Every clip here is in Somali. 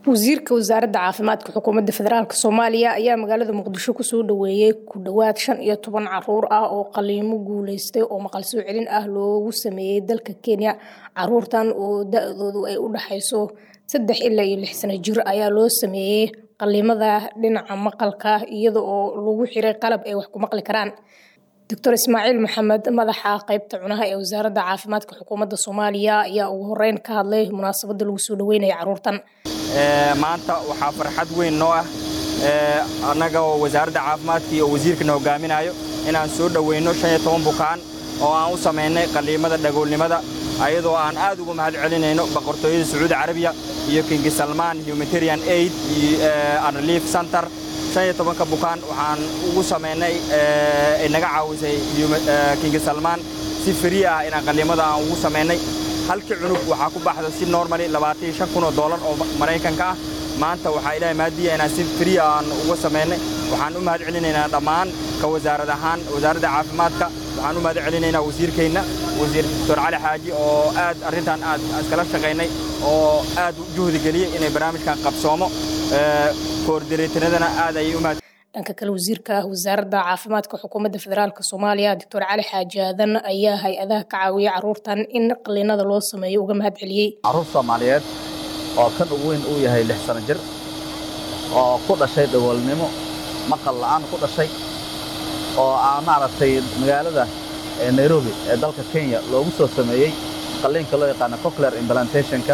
wasiirka wasaaradda caafimaadka xukuumadda federaalk soomaaliya ayaa magaalada muqdisho kusoo dhaweeyey ku dhowaad shan iyo toban caruur ah oo qaliimo guuleystay oo maqal soo celin ah loogu sameeyey dalka kenya caruurtan oo da-doodu ay u dhaxayso saddex ilaa iyo lix sano jir ayaa loo sameeyey qaliimada dhinaca maqalka iyada oo lagu xiray qalab ay wax ku maqli karaan doctor ismaaciil maxamed madaxa qeybta cunaha ee wasaaradda caafimaadka xukuumadda soomaaliya ayaa ugu horeyn ka hadlay munaasabadda lagu soo dhaweynaya caruurtan maanta waxaa farxad weyn noo ah annaga oo wasaaradda caafimaadka iyo wasiirkana hogaaminayo inaan soo dhoweyno shan iyo toban bukaan oo aan u samaynay qaliimada dhagoolnimada ayadoo aan aad ugu mahad celinayno boqortooyada sacuudi carabiya iyo kingi salmaan humanitarian aid iyo relief center shan iyo tobanka bukaan waxaan ugu samaynay ay naga caawisay kingi salmaan si frii ah inaan qaliimada aan ugu samaynay halkii cunug waxaa ku baxda si normali labaatan shan kun oo doolar oo maraykanka ah maanta waxaa ilaahay maadiya inaan si frii aan uga samaynay waxaan u mahad celinaynaa dhammaan ka wasaarad ahaan wasaaradda caafimaadka waxaan u mahad celinaynaa wasiirkeenna wasiir doctor cali xaaji oo aad arrintan aad iskala shaqaynay oo aad juhdi geliyey inay barnaamijkan qabsoomo koordineetanadana aad ayay u mahad dhanka kale wasiirka wasaaradda caafimaadka xukuumadda federaalk soomaaliya doctor cali xaaji aadan ayaa hay-adaha ka caawiyay caruurtan in qaliinada loo sameeyo uga mahad celiyey caruur soomaaliyeed oo kan ugu weyn uu yahay lix sano jir oo ku dhashay dhagoolnimo maqal la'aan ku dhashay oo aa maaragtay magaalada nairobi ee dalka kenya loogu soo sameeyey qalliinka loo yaqaano cochlear implantationka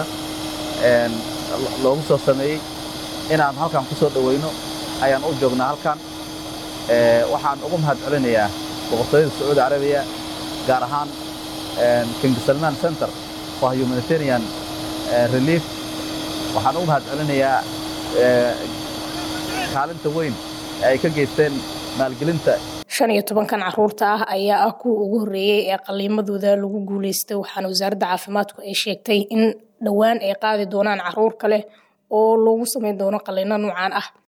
loogu soo sameeyey inaan halkan ku soo dhowayno ayaan u joognaa halkan waxaan ugu mahad celinayaa boqortooyada sacuudi carabiya gaar ahaan king salman center for humanitarian relief waxaan ugu mahad celinayaa kaalinta weyn ee ay ka geysteen maalgelinta shan iyo tobankan caruurta ah ayaa ah kuwa ugu horreeyey ee qaliimadooda lagu guuleystay waxaana wasaaradda caafimaadku ay sheegtay in dhowaan ay qaadi doonaan caruur kale oo loogu samayn doono qaliino nuucan ah